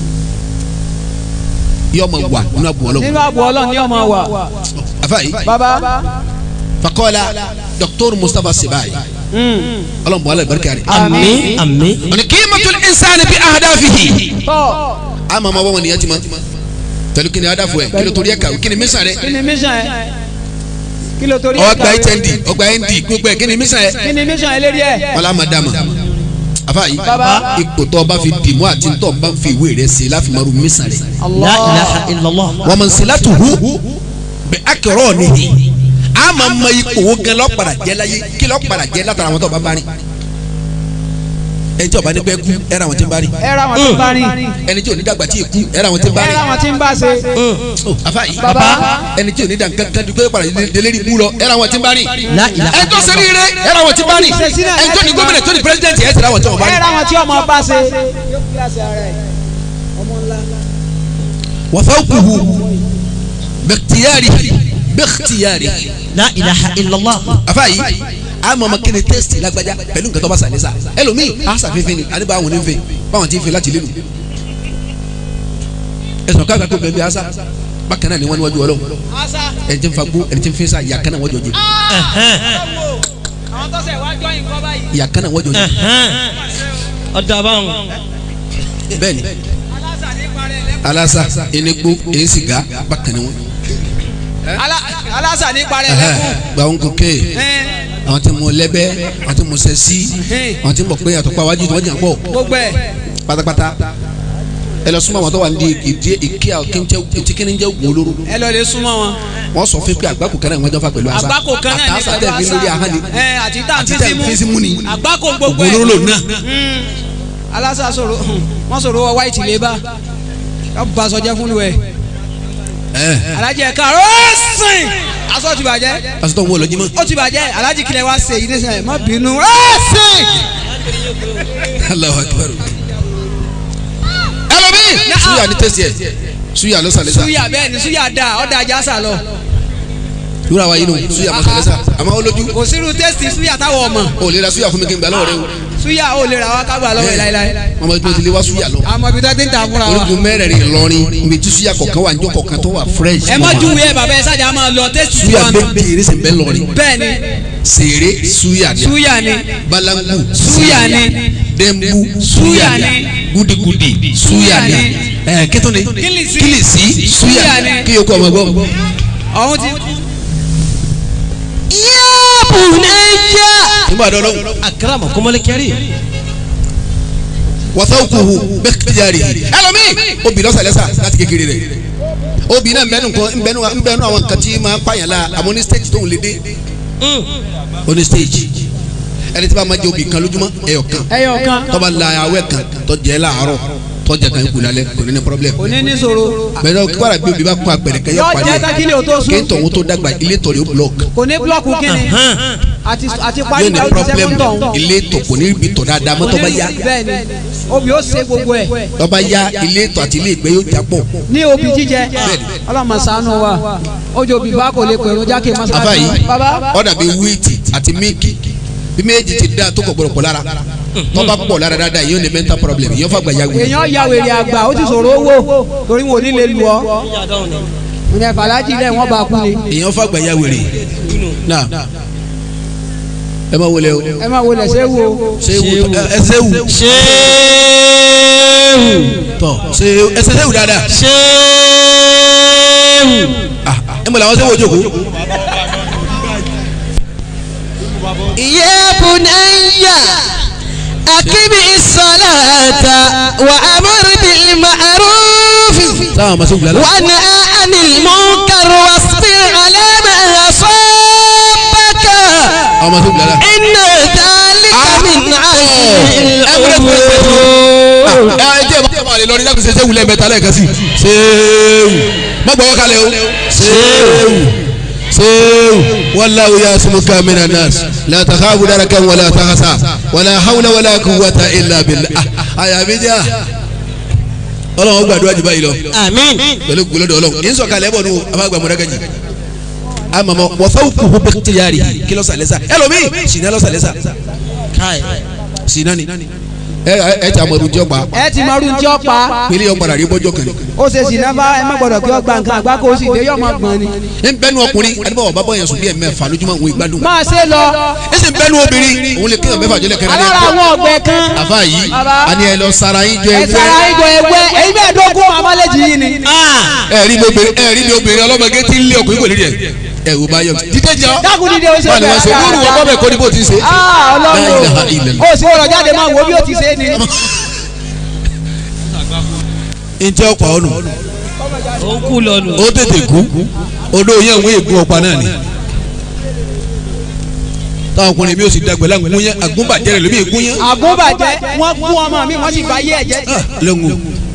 yọ máa wà nínú àbọ̀ ọlọ́run nínú àbọ̀ ọlọ́run ni ọmọ wa àfàyè baba fakọ́lá Dr. Mustapha Sibai ọlọ́run bọ̀ alẹ́ barika rẹ̀ àmín àmín ọ̀nà qimatul insani bi ahdafihi tọ́ ama ma wọn nìyẹn ti ma pẹ̀lú kí ni adafu ẹ kí ló torí ẹ kà kí ni mísàn rẹ kí ni mission ẹ kí ló torí ẹ ọgbà kàwé? hnd ọgbà nd gbogbo ẹ kí ni mísàn ẹ kí ni mission ẹ lérí ẹ. ọlá ma dama afa yìí Baba. ipò tó o bá fi dìmú àti tó o bá fi ìwé rẹ ṣe láfi maru mísàn rẹ la ilaha illallah wọn mọ nsìlátù hu bẹ akẹrọ nìyí a ma ma ipò wo gan lọ́pàdà jẹ́ láyé kí lọ́pàdà jẹ́ látara àwọn tó o bá bá rìn ẹni tí o bá ní bẹ́ẹ̀ kú ẹ̀rọ àwọn tí ń bá rìn ẹ ra wọn tí ń bá rìn ẹni tí o ní dàgbà tí ì kú ẹ̀rọ àwọn tí ń bá ẹ ra rìn wọn tí ń bá ṣe. afa yìí Baba. ẹni tí o ní dàgbà kan dùgbò padà délé bú lọ ẹ̀rọ àwọn tí ń bá rìn la ilaha ẹni tó sẹ́ni rẹ ẹ̀rọ àwọn tí ń bá rìn ẹni tó ní gómìnà tó ní pírẹsidẹ́ntì ẹ̀ tẹ̀lé àwọn tí wọ́n bá ẹ rìn. ra wọn tí ọmọ bá ṣe. wàfáwùkùhù bẹ́kítìyàrì bẹ́kítìyàrì la ilaha illallah afa yìí a mọ̀ ọmọ kéde tẹ́sítì lágbájá pẹ̀lú nǹkan tó bá sàlẹ̀ sà ẹlòmíì a sàfẹ́fẹ́ ni àdébà àwọn onífẹ́ báwọn ti ń fẹ́ láti lélu ẹ̀sùn káàkiri kó bẹ́ẹ̀ bí asa bákan náà ni wọ́n níwájú ọlọ́run ẹni tí ń fagbó ẹni tí ń fẹ́ sá ìyá kan náà wọ́n jọ jẹ àwọn tó ṣe wá jọyìn kọ́ báyìí. ìyá kan náà wọ́n jọ jẹ ọ̀dọ̀ àbáwọn bẹ́ẹ̀ni aláṣà ní parẹ́ lẹ́kọ̀ọ́. alasa enégbó èyí sìgá bákan ni wọ́n aláṣà ní parẹ́ lẹ́kọ̀ọ́. gbàwọn kòkè àwọn tí mo lẹ́bẹ́ àwọn tí mo sẹ́ sí àwọn tí mo pé àtọ́pá wájú tí wọ́n jà pọ̀ gbogbo ẹ̀ pátápátá ẹ lọ súnmọ́ àwọn tó wà ní ìdí ìkí àkíńtí kíní jẹ́ ògùn olóró ẹ lọ lè súnmọ́ wọn. wọ́n sọ fún pé àgbákò kan náà wọ́n jọ fà pẹ̀lú àṣà àgbákò kan náà ní àtàṣà pẹ̀lú tẹ̀ mí lórí ahọ́n ni ẹ àti tá à ń àti fi tẹ̀ sí ń mú. fi sí mú ni àgbákò gbogbo ògùn ẹ̀. olóró náà Mm. aláṣà sọ̀rọ̀ wọ́n sọ̀rọ̀ wọ white labour ká bá aṣọ jẹ́ fún lu ẹ̀. ẹ alájẹ ẹ̀ka ó sìn aṣọ ti bàjẹ́ aṣọ tó ń wọ lọ jímọ̀ ó ti bàjẹ́ alájì kílẹ̀ wá ṣe yìí nísìnyẹn má bínú ó sìn. Allahu Akbar ẹlòmíì suya ní tẹ̀sí ẹ̀ suya ló sàlẹ̀ sà suya bẹ́ẹ̀ ni suya da ọ̀dà ajá sà lọ lóra wa yìí nù suya mọ̀ sàlẹ̀ sà àmọ́ ó lójú kò sírú tẹ́sítì suya táwọn ọmọ ó lè ra suya fún mi kí n gbà lọ́wọ́ rẹ o suya ó lè ra wa kágbà lọ́wọ́ ẹ̀ láéláé ọmọ ìgbà tí lè wá suya lọ àmọ́ ibi tó ti ń ta fúnra wa. orígun mẹ́rẹ̀ẹ̀rin Ìlọrin ibi tí suya kọ̀ọ̀kan wà níjọ́ kọ̀ọ̀kan tó wà fresh ẹ má júwe ẹ bàbá ẹ sájà máa lọ tẹ́sítì suya suya nù. méje erésì ń bẹ lọrin bẹ́ẹ̀ ni sèré suya ni suya ni balangu suya ni dembu Suya suya ni ni. gudigudi suya ni ẹ kẹtọ ni Kílìsì. kilisi suya Suya ni ni. kí yóò kọ ọmọ gbọ. ọ̀hún ti. bunayya nígbà dọ́ lọ́wọ́ akramakumul karim wasawukuhu bẹ́kítiyari ẹlòmí obì lọ́sàlẹ́sà láti kékeré rẹ̀ obì náà nbẹ́nu nǹkan nbẹ́nu nbẹ́nu àwọn nǹkan tí máa ń pààyàn la àmọ́ ní stage tóun lè dé oní stage ẹni tí bá máa jẹ obì kan lójúmọ́ ẹyọ kan ẹyọ kan tọ́ba la awẹ́ kan tọ́jẹ́ láàárọ̀ tọ́jà kan kù lálẹ́ kò ní ní problem. kò ní ní sòro bẹ́ẹ̀ ni kíkọ́ra bí obì bá kún apẹ̀rẹ̀ kẹ́yọ́ yọ parí jẹ́ takílẹ̀ o tó ẹ̀ sùn kí n tọ̀hún tó dàgbà ilé tọ̀rẹ̀ ó block kò ní búlọ̀kù kíni àti àti parí yóò ní ìdáwó problem sẹ́kọ̀ndọ̀ ọ̀hún. ilé tọ̀ kò ní ibi tọ̀ dáadáa mọ́ tọ́ba yá bẹ́ẹ̀ ni obì ó ṣe gbogbo ẹ̀ tọ́ba yá ilé tọ̀ àti ilé ìgbẹ́ yóò jápọ̀ ní obì jíjẹ ọlọ́mọ ṣàánú wa ojú obì bá kò lè pèrò jákè afa mọ́sálásí yìí bàbá ọ̀dà bíi wíìtì àti míìkì bí méjì ti da tó kọ̀ gbọ́dọ̀ pọ̀ lára tọ́ba pọ̀ lára dáadáa yóò ní mental problem yóò fàgbà ya wuli. èèyàn ya wèrè àgbà ó ti sọ̀rọ̀ owó torí wọn ò ní lè lù ọ́ ìyẹn fàlájì lẹ̀ wọ́n bá kú ni èèyàn fàgbà ya wèrè náà ẹ máa wọlé o ẹ máa wọlé ṣé wo ṣé ewu ẹ- ẹsẹ ewu ṣéwù tọ ṣé ẹsẹ ewu dáadáa ṣéwù ah ẹ mọ̀ làwọn ṣé wo jókòó. يا بني أقم الصلاة وأمر بالمعروف táwọn ọmọ sẹ́wù lálẹ́. وانهى عن المنكر واصبر على ما أصابك àwọn ọmọ sẹ́wù lálẹ́. إن ذلك من عزم ẹ الأمور ẹ jẹ́ ẹ máa lè lọ ní láti ṣe ṣéwù lẹ́ẹ̀mẹ́ta lẹ́ẹ̀kan sí. ṣéwù má gbọ́ kalẹ̀ o. ṣéwù ṣéwù wallahu ya'simuka minan nas la takhafu darakan wala takhasa wala hawla wala quwwata illa billah. àyàmí jẹ́ à ọlọ́run ó gbàdúrà jù báyìí lọ àmín pẹ̀lú gbólódò ọlọ́run yín sọ̀kalẹ̀ bọ̀ nù abágbà mọ̀dágàjì amamọ wọ́fẹ́ kúkú bẹ́ẹ̀ ti yára yìí kí lọ́sàlẹ́sà ẹlòmíì sinna lọ́sàlẹ́sà káì sinna ni ẹ ẹ ẹ ti amadu jọ pa ẹ ti máa rú ní ọ̀pá pélé ọgbàrà rí bọ́jọ́ kan ó ṣe sì náà bá ẹ má gbọdọ̀ kí ọ gba nǹkan àgbá kó o sì dé yọ̀ máa gbọ̀n ni. ní bẹ́nu ọkùnrin adébọ̀wọ̀ bá bọ́yẹn sùn bí ẹ̀ mẹ́fà lójúmọ́ òun ìgbádùn máa ṣe lọ ẹ sì bẹ́nu obìnrin òun lè kéèyàn mẹ́fà jọlẹ̀ kẹrẹ́ alára àwọn ọ̀gbẹ́ kan àfa yìí Bàbá. a ní ẹ lọ sara yín jọ ẹ ẹgbẹ́ sara ìjọ ẹgbẹ́ èyí bẹ́ẹ̀ dógún amálẹ́jì yìí ni. ẹ rí mi obìnrin ẹ rí mi obìnrin ọlọ́mọge tí ń lé ọkùnrin kò ní rí ẹ ẹ wò bá yọ dídé jọ dákun dídé o ṣe wọn ni wọn ṣe bẹ́ẹ̀ lóru ọkọ bẹ́ẹ̀ kọ́ ni bó ti ṣe. Ah, La ilaha ọlọ́run illallah. o sì wọ́n jáde máa wo bí o ti ṣe é ni. ntẹ ọkọ ọnù ó kú lọ́nu ó tètè kú odò yẹn ń wé ègún ọ̀pá náà ni táwọn ọkùnrin mi ò sì dàgbẹ́ láǹgún yẹn àgúnbàjẹ́ rẹ̀ lómi ègún yẹn àgúnbàjẹ́ wọ́n gún ọmọ mi wọ́n sì bá yé ẹ̀jẹ̀ jẹ́. Ah, lẹ́hùn.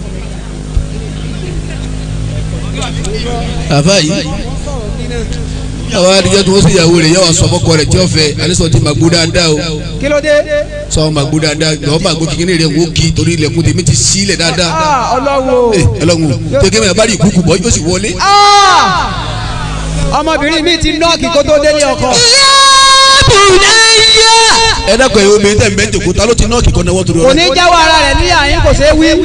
àfa yìí àwọn adigun tí wọ́n sì yàwó rẹ̀ yẹ wà sọ fọ́kọ rẹ̀ tí ó fẹ́ alẹ́sọ̀ tí màgbó dáadáa o kí ló dé. sọ màgbó dáadáa lọ́wọ́ màgbó kékeré rẹ̀ wó kí torí ilẹ̀kùn tèmi ti sílẹ̀ dáadáa Ah, ọlọ́run ẹ o. ẹlọ́run tẹ́gẹ́ mi àbárí ìkúkú bọ́ yóò sì wọlé. Ah! ọmọbìnrin mi ti nọ́ọ̀kì kó tó délé ọkọ. يا بني ẹ dákọ̀ ẹ̀ omi tẹ̀ ń bẹ́ jòkó ta ló ti nọ́ọ̀kì kan náwó torí kò ọ̀rọ̀ ní jáwọ́ ara rẹ̀ ní àyín kò ṣeé wí.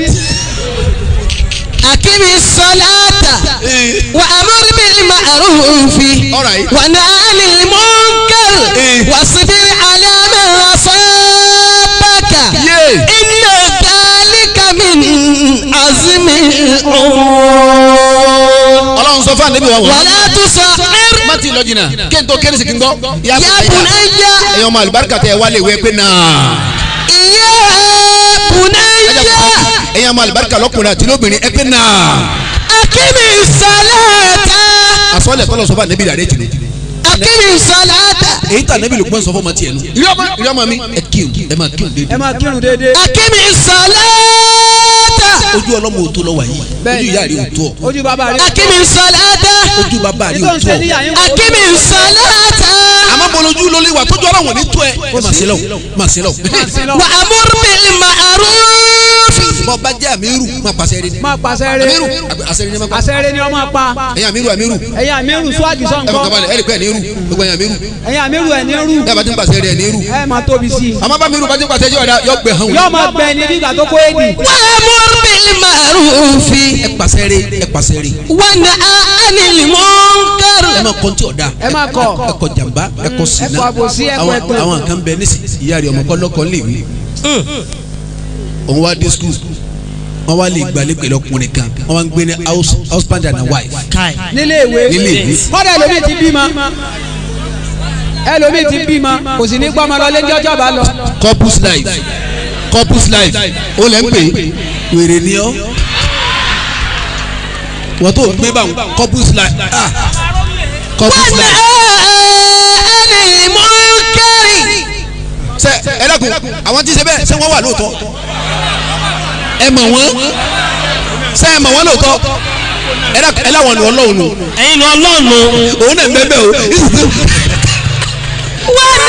أقم الصلاة وأمر بالمعروف Alright. ونهى عن المنكر Eh. واصبر على ما أصابك Yeah. إن ذلك من عزم الأمور ọlọ́run sọ fún àdébí wa wọ́n. ولا تصعر má ti lọ jìnnà kí n tó kéré sí kí n gbọ́. يا بني ẹ̀yin ọmọ àlùbáríkà tẹ wálé ìwé pé náà. يا بني ẹ̀yin ọmọ àlùbáríkà lọ́kùnrin àti lóbìnrin ẹ pé náà. أقم الصلاة àsọlẹ̀ tọ́lọ̀ sọ fún àdébí rẹ̀ àdéjì ni. أقم الصلاة èyí tà àdébí lùkùmọ̀ sọ fún ọmọ tiẹ̀ nù. ìyá ọmọ mi ẹ kírun ẹ máa kírun ẹ déédéé. máa kírun déédéé. أقم الصلاة ojú ọlọ́mọ òtó lọ wà yìí ojú ìyá rí òtó ọ ojú bàbá rẹ̀. أقم الصلاة ojú bàbá rí nítorí òtó ṣe ọ. ní àyín kò. أقم الصلاة àmọ́ bolojú ló lé wa tójú ọlọ́wọ̀n ní tó ẹ. máa ṣe lọ máa ṣe lọ. وأمر بالمعروف bọ́ bá jẹ́ àmírù máa pàṣẹ rí ni. máa pàṣẹ àmírù rẹ̀. àṣẹ rí ni máa pa. àṣẹrẹ ni ọmọ pa. ẹ̀yin àmírù àmírù ẹ̀yin àmírù swag ẹ fọkàn sọ̀nkọ́. balẹ̀ ẹ̀ lè pẹ́ ẹ̀ ní irú gbogbo ẹ̀yin àmírù ẹ̀yin àmírù ẹ̀ ní rú. ẹ̀ bá ti ń pàṣẹ rẹ̀ ẹ̀ ní irú. ẹ máa tóbi sí i. àmọ́ bá mirù bá ti ń pàṣẹ yọ̀ ọ̀dà yọ̀ gbẹ̀ hàn yóò wọ́n. máa gbẹ ní bígbà tó kó èdè. وأمر بالمعروف ẹ pàṣẹ rẹ̀ ẹ pàṣẹ rẹ̀ ونهى عن المنكر ẹ máa kọ́ ní tí ọ̀dà ẹ máa kọ̀. ẹ kọ jàmbá ẹ kọ sinna ẹ kọ àbòsí, ẹ kọ àwọn ẹ̀tàn. àwọn kan bẹ nísì ìyá rẹ̀ ọmọ kọ́lọ́kọ́ lè wí. òun wá dé skul wọ́n wá lè gbalẹ̀ pẹ̀lú ọkùnrin kan wọ́n wá ń gbé ní house husband and wife káì nílé ìwé. nílé ìwé. kọ́dà ẹlòmíì ti bímọ. ẹlòmíì ti bímọ kò sì ní gbọ́mọ lọ lẹ́jọ́ ọjọ́ bá lọ. couples life couples life ó lẹ́ ń pè é wèrè ni ọ́ wọ́n tó ń gbé báwọn couples life ah corporate wọ́n life. ẹni mú kẹ́rì. ṣe ẹ dákun àwọn tí ń ṣe bẹ́ẹ̀ ṣé wọ́n wà lóòótọ́ ẹ mọ̀ wọ́n ṣé ẹ mọ̀ wọ́n lóòótọ́ ẹ dákun ẹ láwọn ọ̀nà ọlọ́run nù ẹ̀yin lọ ọlọ́run òun náà ń bẹ́ẹ̀ bẹ́ẹ̀ o wọ́n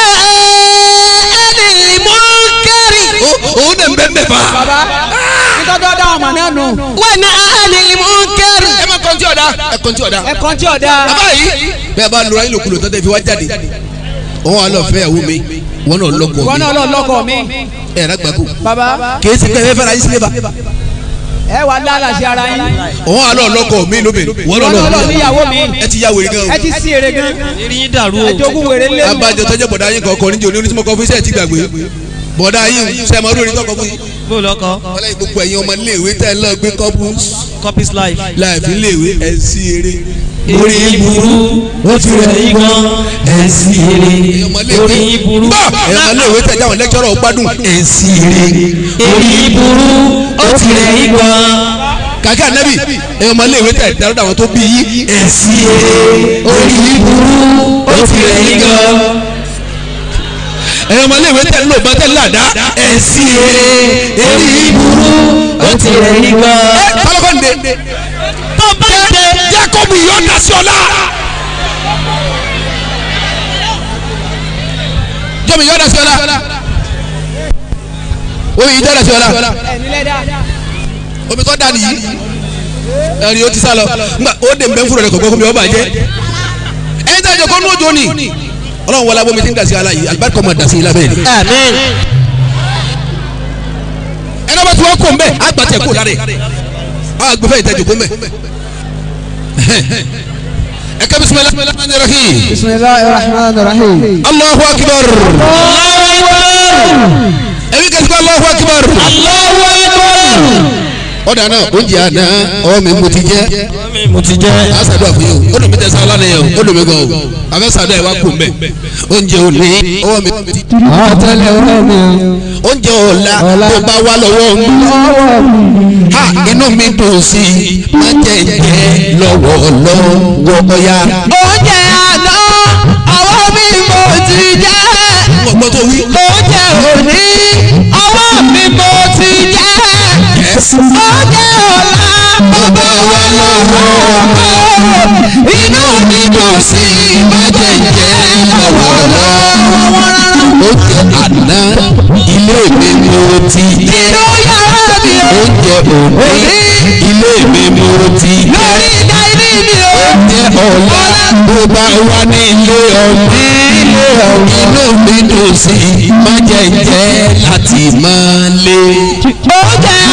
ẹni mú kẹ́rì. òun náà ń bẹ́ẹ̀ bẹ́ẹ̀ fa. baba nítorí ọ̀dà ọmọ náà nù wọ́n ẹni mú kẹ́rì. ẹ má kọ́ntì ọ̀dà ẹ kọ́ntì ọ̀dà. ẹ̀kan tí ọ̀dà bàbá yìí bẹ́ẹ̀ bá lura ìlòkulò tó tẹ́ fi wá jáde òun wà lọ fẹ́ ìyàwó mi wọn náà lọ́kọ wọn mi náà lọ lọkọ mi ẹ̀ rágbàkú baba kì í ṣe pé ẹ fẹ́ fẹ́ra yín sílé bá ẹ wà lálà sí ara yín òun wà lọ lọ́kọ mi lóbìnrin wọn náà wọn náà lọ lọ́kọ níyàwó mi ẹ ti ya wèrè gan ẹ ti sí èrè gan eré yín dàrú o ẹjọgún wèrè lé abájọ tọjọ bọ̀dá yín kọ̀ọ̀kan níjẹ́ oní onísìmọ̀ kọfí sẹ́ẹ̀ ti gbàgbé bọ̀dá yín sẹ́ẹ̀mọ́ lórí tọkọ fún yín bó lọkọ wọlé gbogbo ẹ̀yin ọmọ iléèwé tẹ́ ẹ lọ gbé couples copies life. láìfi iléèwé ẹ̀ sí eré orí burú ó ti rẹ̀ yín gan ẹ̀ sí eré ẹ̀yin ọmọ iléèwé orí burú bá ẹ̀yin ọmọ iléèwé tẹ́ jáwọn lẹ́kítọ́rọ̀ gbádùn ẹ̀ sí eré orí burú ó ti rẹ̀ yín gan kàkẹ́ ànábì ẹ̀yin ọmọ iléèwé tẹ́ dárúdà àwọn tó bí yín ẹ̀ sí eré orí burú ó ti rẹ̀ yín gan ẹ̀yin ọmọ iléèwé tẹ́ lò bá tẹ́ làdá ẹ̀ sí eré orí burú ó ti rẹ̀ yín gan. kọ́lọ́kọ́ nìde tó bá dé Jacob yọ̀ǹda sí ọ̀la jọ́mi yọ̀ǹda sí ọ̀la omi yìí yọ̀ǹda sí ọ̀la ẹ nílẹ̀ dá omi tó dà nìyí ẹ̀rí o ti sá lọ ngbà ó dè mbẹ́ fúnra rẹ̀ kọ̀ọ̀kan kó mi ọba jẹ́ ẹ̀yin tí a jọ kọ́ ní òjò ni ọlọ́run wọlé abomi ti ń dàsí ala yìí alibarika ọmọ dàsí ilá bẹ́ẹ̀ ni àmín ẹni ọba tí wọ́n kó mbẹ́ àgbàtẹ̀ kó dáre àwọn agbèfẹ́ ìtẹ́jú kó mbẹ́ ẹ kẹ́ bisimilahi rahman rahim bisimilahi rahman rahim. allahu akbar ẹbí kẹsìkọ́ allahu akbar ọ̀dà náà oúnjẹ àná ọwọ́ mi mo ti jẹ́ mo ti jẹ́ a ṣàdúrà fún yín o ó dùn mí tẹ sáà lánàá yẹn o ó dùn mí gan o àfẹ́ ṣàdúrà yẹn wá kú mbẹ́ oúnjẹ òní ọwọ́ mi ti àtẹlẹ ọwọ́ mi oúnjẹ ọ̀la Ọ̀la. tó bá wà lọ́wọ́ mi ọwọ́ mi. ha inú mi dùn sí i má jẹ́ jẹ́ lọ́wọ́ lọ́wọ́ ọ̀ya. oúnjẹ àná ọwọ́ mi mo ti jẹ́. wọ́n gbọ́ tó wí. oúnjẹ òní ọwọ́ mi mo ti jẹ́. oúnjẹ ọ̀la bàbá wa lọ́wọ́. inú mi dùn sí i má jẹ́ jẹ́ lọ́wọ́ lọ́wọ́ rárá. oúnjẹ àná ilé mi ni o ti jẹ́ inú yàrá mi ò oúnjẹ òní ilé mi ni o ti jẹ́ lórí ìdá ilé mi ò. oúnjẹ ọ̀la tó bá wà ní ilé ọ̀ní ilé ọ̀ní inú mi dùn sí i má jẹ́ jẹ́ láti máa lé. oúnjẹ